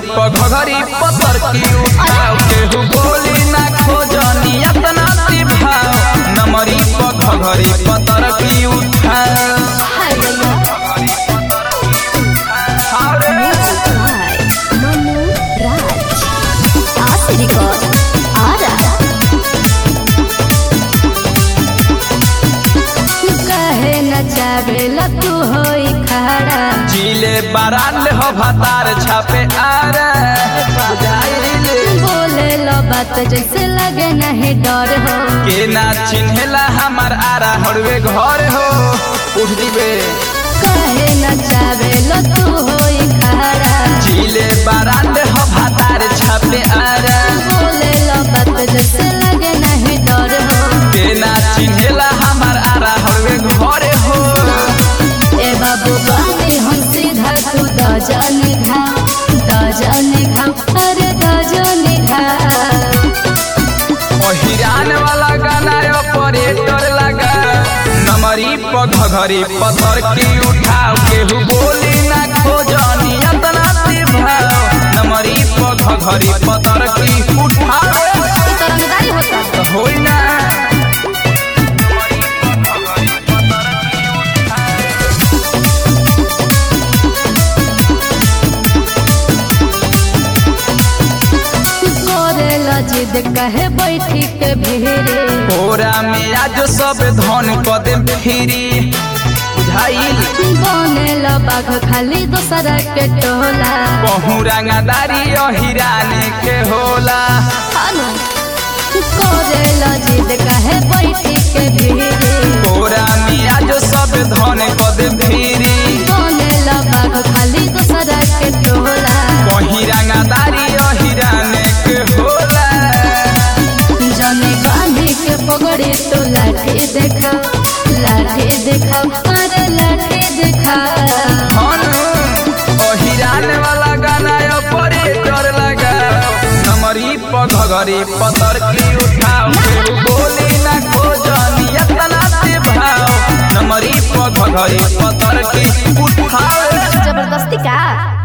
पघरी पतर की उठाओ केहू बोली ना खोजनी अतना ती भाव नमरी पघरी पतर की उठाओ हाय मनु राज आसे रिकॉर्ड आ रहा कहे न चावेला तू होई खड़ा जिले बाराल हो भतार छापे आरे बुझाइले बोले लो बात जैसे लगे नहीं डर हो के ना चिन्हेला हमार आरा हड़वे घर हो उठ दिबे कहे न चावेला तू होई खड़ा जिले बाराल हो भतार छापे आरे बोले लो बात जैसे लगे नहीं डर हो के ना चिन्हेला हमार आरा हड़वे घर हो ए बाबू बानी हम सीधा तू दजन घा दजन घा अरे दजन घा हिरान वाला गाना ऑपरेटर लगा नमरी पघरी पत्थर की उठाओ केहू बोली ना खोजनी अतना ती भाव नमरी पघरी पत्थर की उठाओ ई तो रंगदारी होता होई ना करे ला जिद कहे बैठी के भेरे कोरा में आज सब धन कदम फिरी बुझाइल बने ला बाघ खाली दोसरा के टोला कहूँ रंगदारी हिराने के होला हानो करे ला जिद कहे बैठी के भेरे कोरा में आज सब धन कदम फिरी बने ला बाघ खाली दोसरा के टोला कहीं रंगदारी हिराने के होला जाने गांधी के पगड़ी तो लाठी देखा लाठी देखा अरे लाठी देखा हिरान वाला गाना ऑपरेटर लगा नमरी पघरी पतर की उठाओ केहू बोली ना खोजनी अतना ते भाव नमरी पघरी पतर की उठाओ जबरदस्ती का